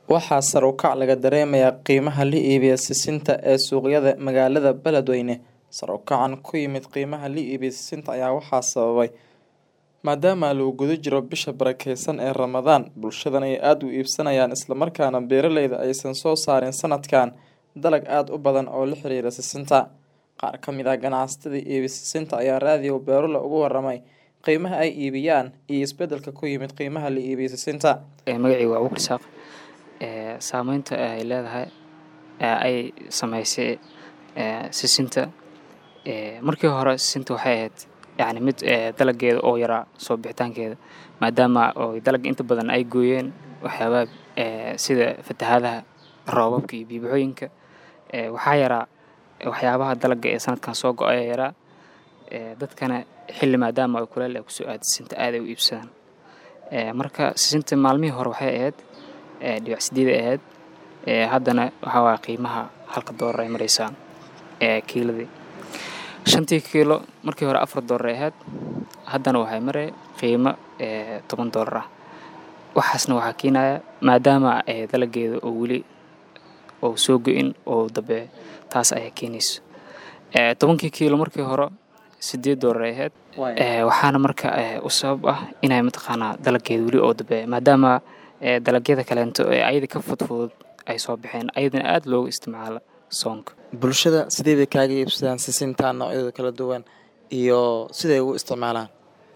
Waxaa sare u kac laga dareemayaa qiimaha la iibiyo sisinta ee suuqyada magaalada Beledweyne. Sare u kacan ku yimid qiimaha la iibiyo sisinta ayaa waxaa sababay maadaama lagu guda jiro bisha barakeysan ee Ramadaan, bulshadana ay aad u iibsanayaan isla markaana beeraleyda aysan soo saarin sanadkan dalag aad u badan oo la xiriira sisinta. Qaar ka mid ah ganacsatada iibiya sisinta ayaa raadiyo Beerula uga warramay qiimaha ay iibiyaan iyo isbeddelka ku yimid qiimaha la iibiyo sisinta. magacayga waa Abuukar Isaaq ee saameynta ay leedahay ee ay sameysay ee sisinta ee markii hore sisinta waxay ahayd yacni mid ee dalageeda oo yaraa soo bixitaankeeda maadaama oo dalag inta badan ay gooyeen waxyaabaha ee sida fatahaadaha roobabka iyo biyo-baxooyinka ee waxaa yaraa waxyaabaha dalaga ee sanadkan soo go-ay ayaa yaraa ee dadkana xilli maadaama ay kuleel ay kusoo aada sisinta aad ay u iibsadaan ee marka sisinta maalmihii hore waxay ahayd ee dhibic sideed ay ahayd ee haddana waxaa waaya qiimaha halka doolar ay mareysaa ee kiiladii shantii kiilo markii hore afar doolar ay ahayd haddana waxay marey qiimo ee toban doolar ah waxaasna waxaa keenaya maadaama ee dalageeda oo weli oo soo go-in oo dambe taas ayaa keenayso ee tobankii kiilo markii hore sideed doolar ay ahayd ee waxaana marka ee u sabab ah inay mataqaanaa dalageeda weli oo dambe maadaama ee dalagyada kaleento ee ayada ka fudfudud ay soo baxeen ayadana aada looga isticmaalo soonka Bulshada sidee bay kaaga iibsadaan sisinta noocyadooda kala duwan iyo siday ugu isticmaalaan.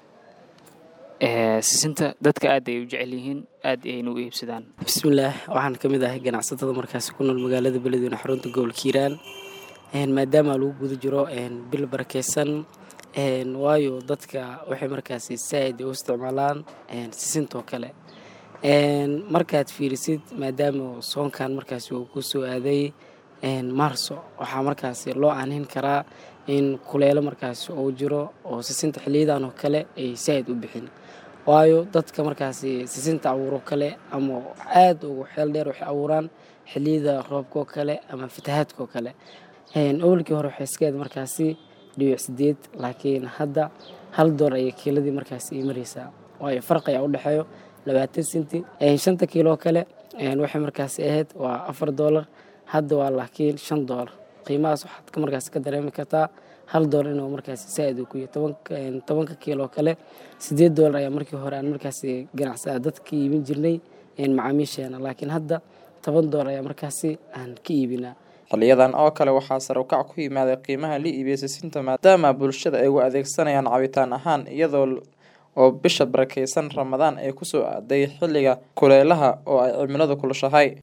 ee sisinta dadka aad ay u jecel yihiin aad ayayna u iibsadaan bismillaah waxaan ka mid ahay ganacsatada markaasi ku nool magaalada beledweyne xarunta gobolka hiiraan maadaama lagu guda jiro bil barakeysan waayo dadka waxay markaasi saaid u isticmaalaan sisintoo kale markaad fiirisid maadaama soonkan markaasi uu ku soo aaday maarso waxaa markaasi loo aanhin karaa in kuleelo markaasi uu jiro oo sisinta xiliyadan oo kale ay saaid u bixin waayo dadka markaasi sisinta abuuro kale ama aada ugu xeel dheer waxay abuuraan xiliyada roobkoo kale ama fatahaadkoo kale awalkii hore waxay iska ahayd markaasi dhibic sideed laakiin hadda hal door ayay kiiladii markaasi ii mareysaa waayo farq ayaa u dhexeeyo labaatan senti shanta kiiloo kale waxay markaasi ahayd waa afar doolar hadda waa laakiin shan doolar qiimahaas waxaad ka markaasi ka dareemi kartaa hal doolar inuu markaasi saaid uu ku yahay tobanka tobanka kiiloo kale sideed doolar ayaa markii hore aan markaasi ganacsada dadka iibin jirnay macaamiisheena laakiin hadda toban doolar ayaa markaasi aan ka iibinaa xiliyadan oo kale waxaa sare u kac ku yimaaday qiimaha la iibiyo sisinta maadaama bulshada ay u adeegsanayaan cabitaan ahaan iyadoo oo bisha barakeysan Ramadaan ay ku soo aaday xilliga kulaylaha oo ay cimiladu kulushahay